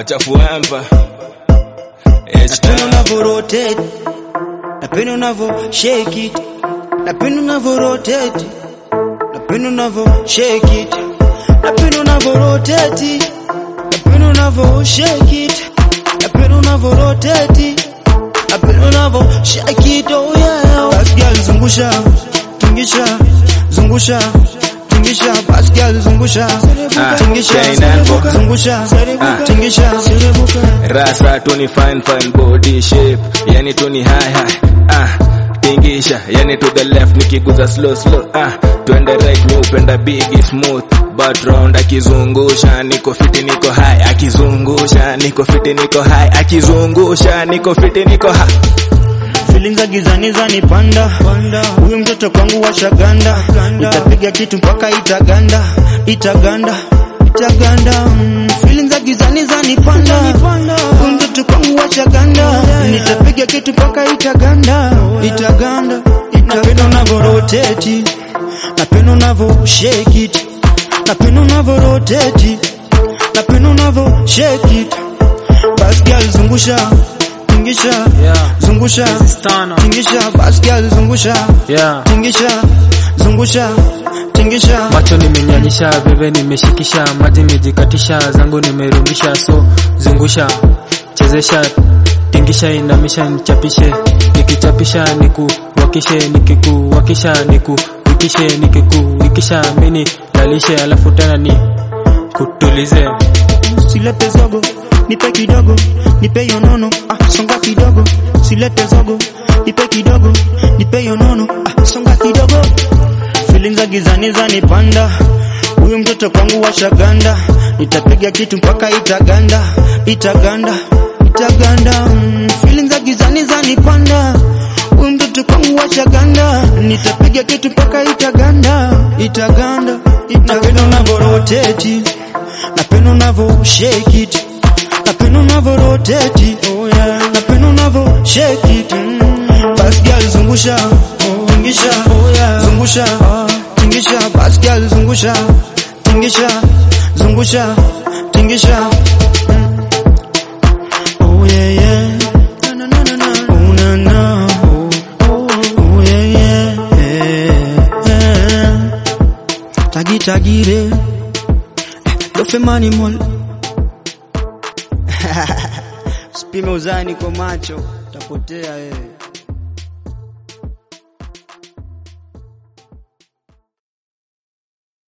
machafu empa Napenda unavyo rotate, napenda unavyo shake it, napenda unavyo rotate, napenda unavyo shake it, napenda unavyo rotate, napenda unavyo shake it, napenda unavyo rotate, napenda unavyo shake it, oh yeah. Bas girl zungusha, tingisha, zungusha, tingisha, bas girl zungusha, Ah, tingisha, chain and book. zungusha, Ah. tingisha, rasa tuni fine fine body shape yani tuni high high ah tingisha yani to the left nikiguza slow slow ah twende right mi upenda big smooth but round akizungusha niko fiti niko high akizungusha niko fiti niko high akizungusha niko fiti niko high Feelings za gizani zanipanda, huyu mtoto kwangu washaganda, nitapiga kitu mpaka itaganda, itaganda, itaganda. Mm, Feelings za gizani zanipanda, huyu mtoto kwangu washaganda, nitapiga kitu mpaka itaganda, itaganda, itaganda. Napenda unavyo rotate, napenda unavyo shake it, napenda unavyo rotate, napenda unavyo shake it. Bas girl zungusha, tingisha, Yeah, zungusha, Stano. tingisha, bas girl zungusha, Yeah. tingisha, zungusha, tingisha. Macho nimenyanyisha, bebe nimeshikisha, maji nimejikatisha, zangu nimerudisha, so zungusha, chezesha, tingisha, inamisha, nichapishe, nikichapisha, nikuwakishe, nikikuwakisha, nikuwikishe, nikikuwikisha, mini lalishe, alafu tena ni kutulize. Silete zogo, nipe kidogo, nipe yonono, ah, songa kidogo. Silete zogo, nipe kidogo, nipe yonono, ah, songa kidogo. Feelings za gizani zanipanda, huyu mtoto kwangu washaganda, nitapiga kitu mpaka itaganda, itaganda, itaganda. Mm, feelings za gizani zanipanda, huyu mtoto kwangu washaganda, nitapiga kitu mpaka itaganda, itaganda, itaganda. Napenda unavyo rotate napenda unavyo shake it, napenda unavyo rotate, oh yeah, napenda unavyo shake it. Mm. Bas girl zungusha, tingisha, oh yeah, zungusha, tingisha, bas girl zungusha, tingisha, zungusha, tingisha. Mm. Oh yeah yeah, na na na na, oh na na, oh oh, oh yeah yeah, yeah. Tagi tagire Dofe mani mol Usipime uzani kwa macho utapotea wewe